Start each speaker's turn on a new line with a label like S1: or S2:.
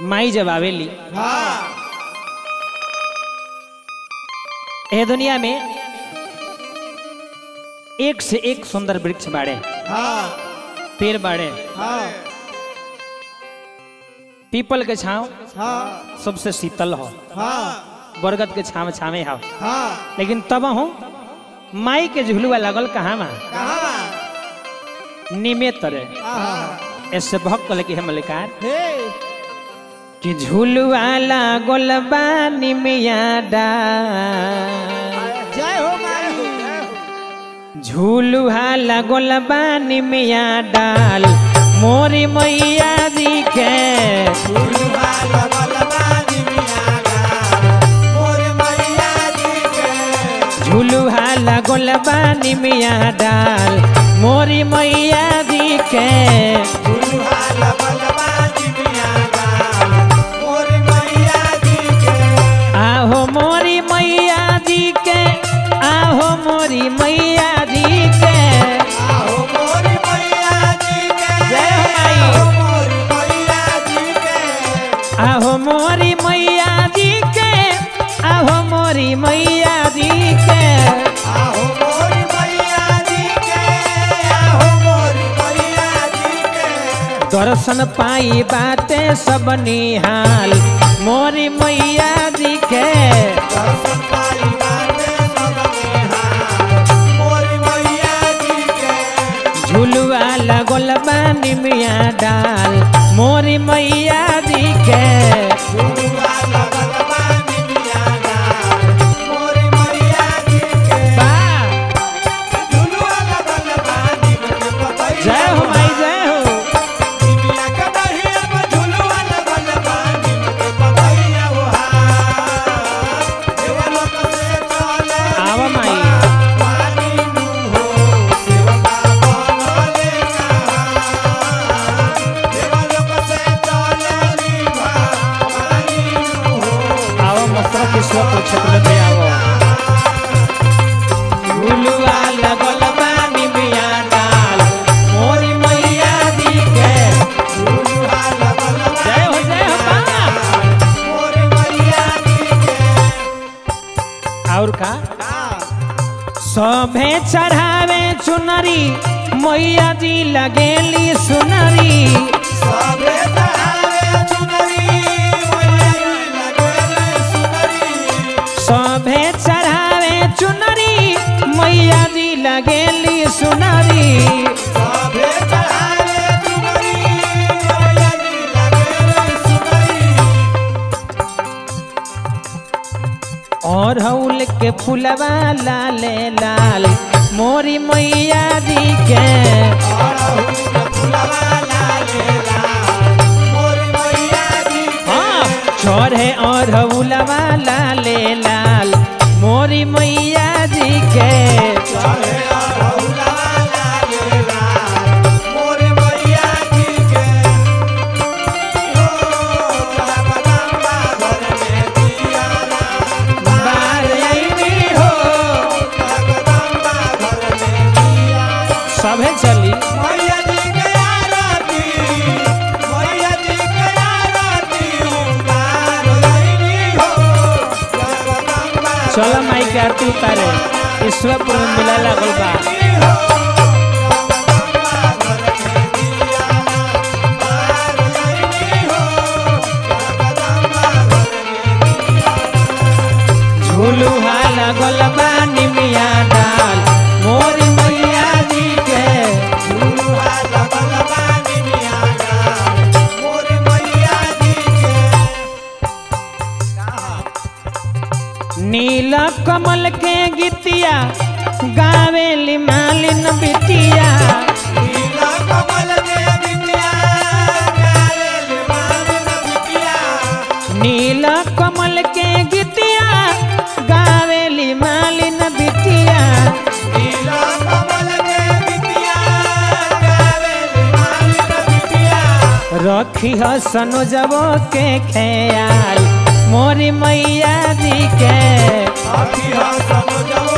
S1: माई जब आवेली
S2: हाँ
S1: ए दुनिया में एक से एक सुंदर वृक्ष बाड़े
S2: हाँ
S1: पेड़ बाड़े
S2: हाँ
S1: पीपल के छांव
S2: हाँ
S1: सबसे शीतल हो
S2: हाँ
S1: बरगद के छाव छावे हो
S2: हाँ
S1: लेकिन तब हूँ माई के झुलुआ लगल कहाँ में
S2: कहाँ
S1: निमे तरे
S2: हाँ
S1: ऐसे भक्त कहले कि हे मलिकार
S2: हे
S1: कि झुलुआ लागल बा निमिया डा
S2: जय हो माई
S1: झूलुहा लगल बानी मिया डाल मोरी मैया जी के
S2: झुलुआ लगल बानी मिया डाल, मोर मैया जी के।
S1: झूलुहा लगल बानी मिया डाल मोरी मैया जी के
S2: झुलुआ लगल बानी मिया डाल, मोर मैया जी के।
S1: आहो मोरी मैया जी के आहो मोरी मैया जी के
S2: आहो मोर मैया जी के।
S1: जय हो माई।
S2: आहो मोर मैया जी के।
S1: आहो मोरी मैया जी के आहो मोरी मैया जी के
S2: आहो मोर मैया जी के। आहो मोर मैया जी के।
S1: दर्शन पाई बाटे सब निहाल मोरी मैया जी के
S2: दर्शन पाई बाटे सब निहाल, मोर मैया जी के।
S1: झुलुआ लगल बानी मिया डाल मोरी मैया जी के
S2: झुलुआ लगल बानी मिया डाल, मोर मैया जी के।
S1: बा
S2: झुलुआ लगल बानी के पतैया
S1: जय हो माई जय हो
S2: मिया के दहिया पर झुलुआ लगल बानी के पतैया हो हार। देवलोक से चले
S1: आवा माई
S2: पानी नु हो, सेवका बनले कहाँ। देवलोक से चले पानी नु हो,
S1: आओ मसरा किस्मतपुर क्षेत्र में आओ झुलुआ लगल बानी मिया डाल मोरी मैया जी के
S2: झुलुआ लगल
S1: जय हो जय हो बा
S2: मोर मैया जी के।
S1: और का
S2: हाँ,
S1: सभे चढ़ावे चुनरी मैया जी लगेली सुनरी
S2: सबे चढ़ावे चुनरी, मैया जी लगेले सुनरी।
S1: सभे चढ़ावे चुनरी मैया जी लगेली सुनरी
S2: सबे चढ़ावे चुनरी, मैया जी लगेले सुनरी।
S1: और हौल के फुलवा लाले लाल मोरी मैया जी के
S2: अड़हुल के फुलवा लाले लाल, मोर मैया जी के।
S1: हाँ चढ़े और हौलवा लाले लाल मोरी मैया जी के
S2: चढ़े अड़हुलवा लाले लाल, मोर मैया जी के। ओ, जगदम्बा घर में दियारा,
S1: बार अइनी हो
S2: जगदम्बा घर में दियारा।
S1: सभे चली
S2: मैया जी के आरती, मैया जी के आरती, उतार अइनी हो, जगदम्बा
S1: चलो माई के आरती उतारे ईश्वरपुर में मिला लागल बा झूलुहा लागल बा निमिया डाल मोरी मैया जी के नील कमल के गीतिया गावेली मालिन बिटिया नील कमल के गीतिया गावेली मालिन बिटिया रखी ह सनोजबो के ख्याल मोरी मैया जी के
S2: अभी हम सब जब